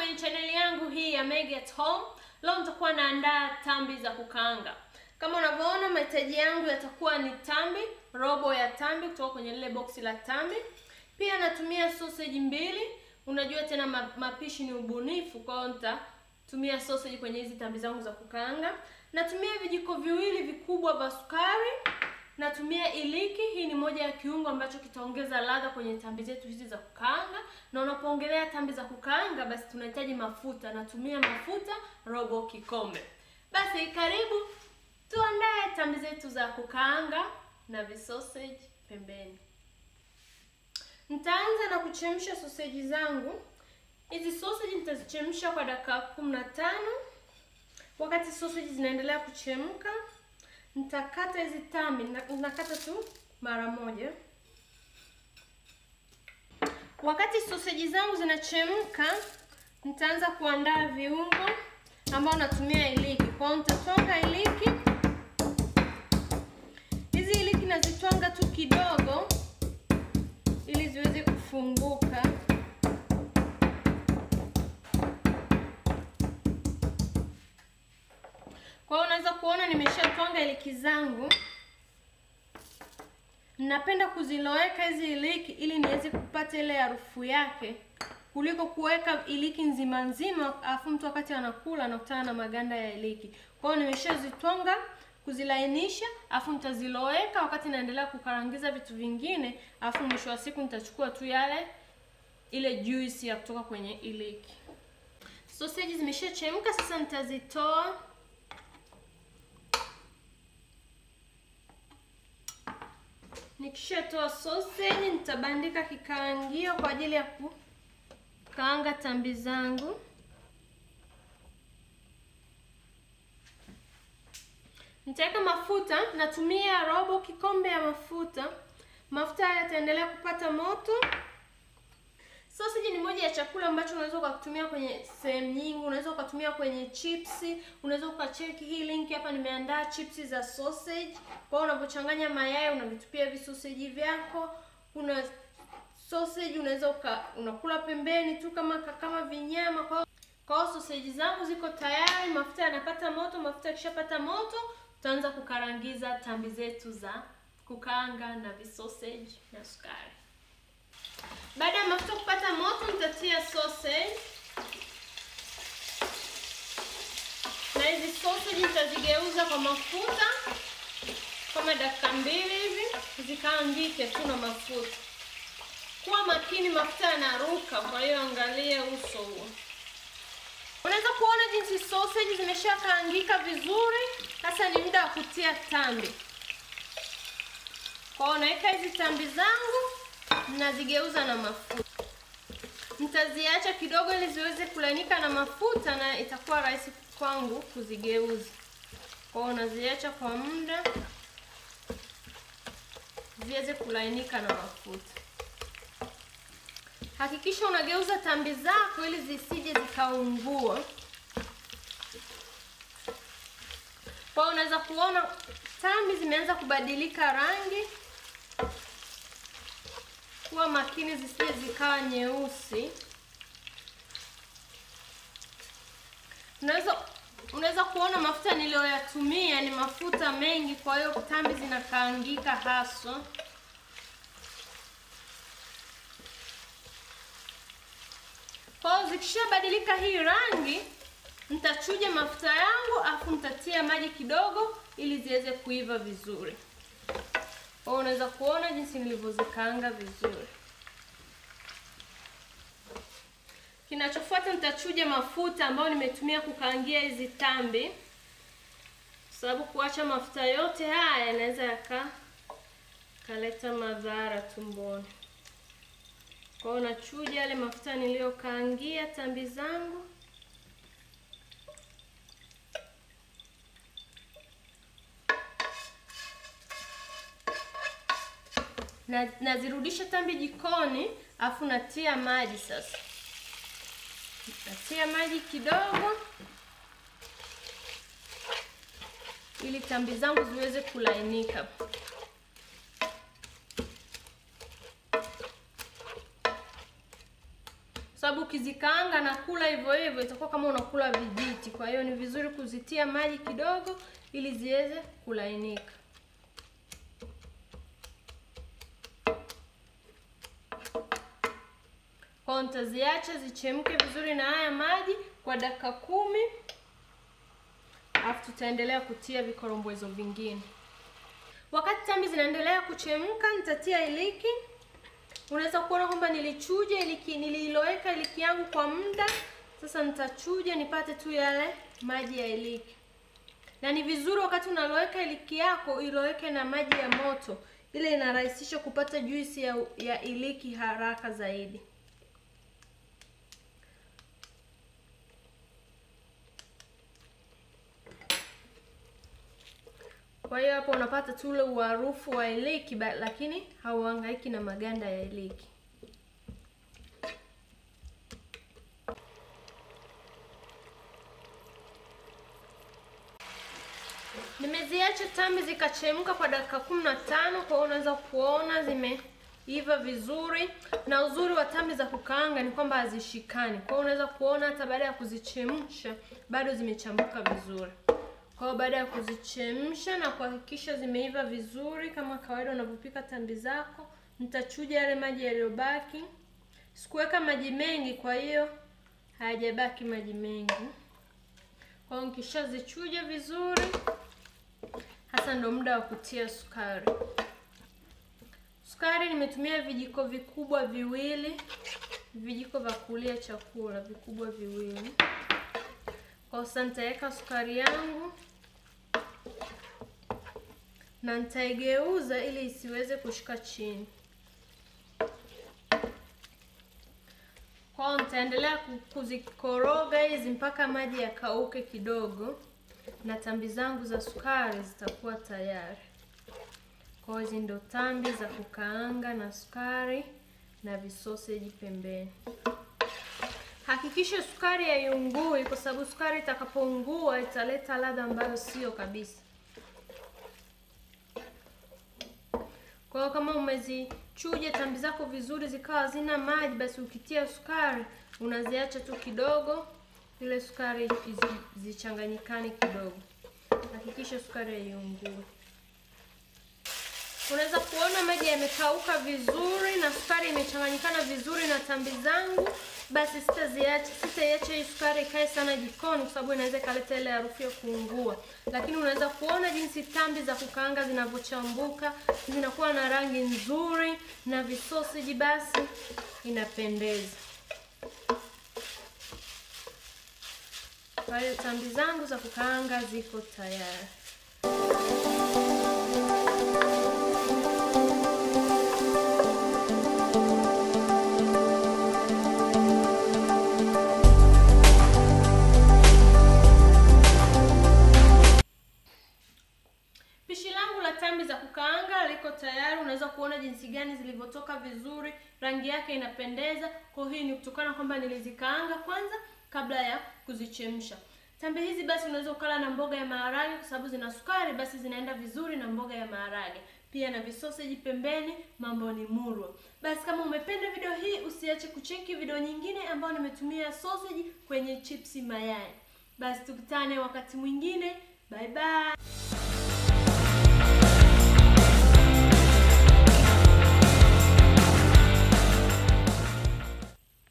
kwenye chaneli yangu hii ya Meg at Home. Leo nitakuwa naandaa tambi za kukaanga. Kama unavyoona mahitaji yangu yatakuwa ni tambi, robo ya tambi kutoka kwenye lile boksi la tambi. Pia natumia sausage mbili. Unajua tena mapishi ni ubunifu, kwa hiyo nitatumia sausage kwenye hizi tambi zangu za kukaanga. Natumia vijiko viwili vikubwa vya sukari. Natumia iliki. Hii ni moja ya kiungo ambacho kitaongeza ladha kwenye tambi zetu hizi za kukaanga, na unapoongelea tambi za kukaanga, basi tunahitaji mafuta. Natumia mafuta robo kikombe. Basi karibu tuandae tambi zetu za kukaanga na visausage pembeni. Nitaanza na kuchemsha sausage zangu. Hizi sausage nitazichemsha kwa dakika kumi na tano. Wakati sausage zinaendelea kuchemka nitakata hizi tambi, nakata tu mara moja. Wakati sausage zangu zinachemka, nitaanza kuandaa viungo ambao natumia iliki. Kwa hiyo nitatwanga iliki. Hizi iliki nazitwanga tu kidogo ili ziweze kufunguka. Kwa hiyo unaweza kuona nimeshatwanga iliki zangu. Napenda kuziloweka hizi iliki ili niweze kupata ile harufu yake kuliko kuweka iliki nzima nzima, afu mtu wakati anakula anakutana na maganda ya iliki. Kwa hiyo nimeshazitwanga kuzilainisha, afu nitaziloweka wakati naendelea kukarangiza vitu vingine, afu mwisho wa siku nitachukua tu yale ile juice ya kutoka kwenye iliki. Sausage zimeshachemka, sasa nitazitoa Nikishatoa sausage nitabandika kikaangio kwa ajili ya kukaanga tambi zangu. Nitaweka mafuta, natumia robo kikombe ya mafuta. Mafuta haya yataendelea kupata moto. Sausage ni moja ya chakula ambacho unaweza ukatumia kwenye sehemu nyingi. Unaweza ukatumia kwenye chipsi, unaweza ukacheki hii link hapa, nimeandaa chipsi za sausage. Kwa hiyo unapochanganya mayai unavitupia visausage vyako. Kuna sausage unaweza uka, unakula pembeni tu kama kama vinyama. Kwa kwa hiyo sausage zangu ziko tayari, mafuta yanapata moto. Mafuta yakishapata moto, tutaanza kukarangiza tambi zetu za kukaanga na visausage na sukari. Baada ya mafuta kupata moto, nitatia sausage na hizi sausage nitazigeuza kwa mafuta kama dakika mbili hivi, zikaangike tu na mafuta. Kuwa makini, mafuta yanaruka, kwa hiyo angalia uso huo. Unaweza kuona jinsi sausage zimeshakaangika vizuri. Sasa ni muda wa kutia tambi. Kwa hiyo naweka hizi tambi zangu nazigeuza na mafuta. Nitaziacha kidogo ili ziweze kulainika na mafuta na itakuwa rahisi kwangu kuzigeuza. Kwa hiyo naziacha kwa muda ziweze kulainika na mafuta. Hakikisha unageuza tambi zako ili zisije zikaungua. Kwa hiyo unaweza kuona tambi zimeanza kubadilika rangi. Kuwa makini zisije zikawa nyeusi. Unaweza unaweza kuona mafuta niliyoyatumia ni mafuta mengi, kwa hiyo tambi zinakaangika haswa. Kwa hiyo zikishabadilika hii rangi, nitachuja mafuta yangu afu nitatia maji kidogo ili ziweze kuiva vizuri. Kwa hiyo unaweza kuona jinsi nilivyozikaanga vizuri. Kinachofuata nitachuja mafuta ambayo nimetumia kukaangia hizi tambi, kwa sababu kuacha mafuta yote haya yanaweza yaka kaleta madhara tumboni. Kwa hiyo nachuja yale mafuta niliyokaangia tambi zangu. Na nazirudisha tambi jikoni, afu natia maji sasa. Natia maji kidogo ili tambi zangu ziweze kulainika. sababu ukizikaanga na kula hivyo hivyo itakuwa kama unakula vijiti. Kwa hiyo ni vizuri kuzitia maji kidogo ili ziweze kulainika. Kwa nitaziacha zichemke vizuri na haya maji kwa dakika kumi, alafu tutaendelea kutia vikorombwezo vingine. Wakati tambi zinaendelea kuchemka, nitatia iliki. Unaweza kuona kwamba nilichuja iliki, nililoweka iliki yangu kwa muda. Sasa nitachuja nipate tu yale maji ya iliki, na ni vizuri wakati unaloweka iliki yako iloweke na maji ya moto, ile inarahisisha kupata juisi ya, ya iliki haraka zaidi. Kwa hiyo hapo unapata tu ule uharufu wa iliki, lakini hauhangaiki na maganda ya iliki. Nimeziacha tambi zikachemka kwa dakika kumi na tano. Kwa hiyo unaweza kuona zimeiva vizuri, na uzuri wa tambi za kukaanga ni kwamba hazishikani. Kwa hiyo unaweza kuona hata baada ya kuzichemsha bado zimechambuka vizuri. Kwa hiyo baada ya kuzichemsha na kuhakikisha zimeiva vizuri kama kawaida unavyopika tambi zako, nitachuja yale maji yaliyobaki. Sikuweka maji mengi, kwa hiyo hayajabaki maji mengi. Kwa hiyo nikishazichuja vizuri, hasa ndo muda wa kutia sukari. Sukari nimetumia vijiko vikubwa viwili, vijiko vya kulia chakula vikubwa viwili. Kwa sasa nitaweka sukari yangu na nitaigeuza ili isiweze kushika chini. Kwa nitaendelea kuzikoroga hizi mpaka maji yakauke kidogo, na tambi zangu za sukari zitakuwa tayari. Kwa hizi ndo tambi za kukaanga na sukari na visoseji pembeni. Hakikisha sukari haiungui, kwa sababu sukari itakapoungua italeta ladha ambayo sio kabisa. Kwa hiyo kama umezichuja tambi zako vizuri zikawa hazina maji, basi ukitia sukari unaziacha tu kidogo, ile sukari zichanganyikane kidogo. Hakikisha sukari haiungui. Unaweza kuona maji yamekauka vizuri na sukari imechanganyikana vizuri na tambi zangu. Basi sitaziacha, sitaiacha hii sukari ikae sana jikoni, kwa sababu inaweza ikaleta ile harufu ya kuungua. Lakini unaweza kuona jinsi tambi za kukaanga zinavyochambuka, zinakuwa na rangi nzuri na visoseji, basi inapendeza. Kwa hiyo tambi zangu za kukaanga ziko tayari. Tambi za kukaanga liko tayari. Unaweza kuona jinsi gani zilivyotoka vizuri, rangi yake inapendeza. Kwa hii ni kutokana kwamba nilizikaanga kwanza kabla ya kuzichemsha. Tambi hizi basi unaweza ukala na mboga ya maharage, kwa sababu zina sukari, basi zinaenda vizuri na mboga ya maharage, pia na visoseji pembeni. Mambo ni murwa. Basi kama umependa video hii, usiache kucheki video nyingine ambayo nimetumia sausage kwenye chipsi mayai. Basi tukutane wakati mwingine, bye bye.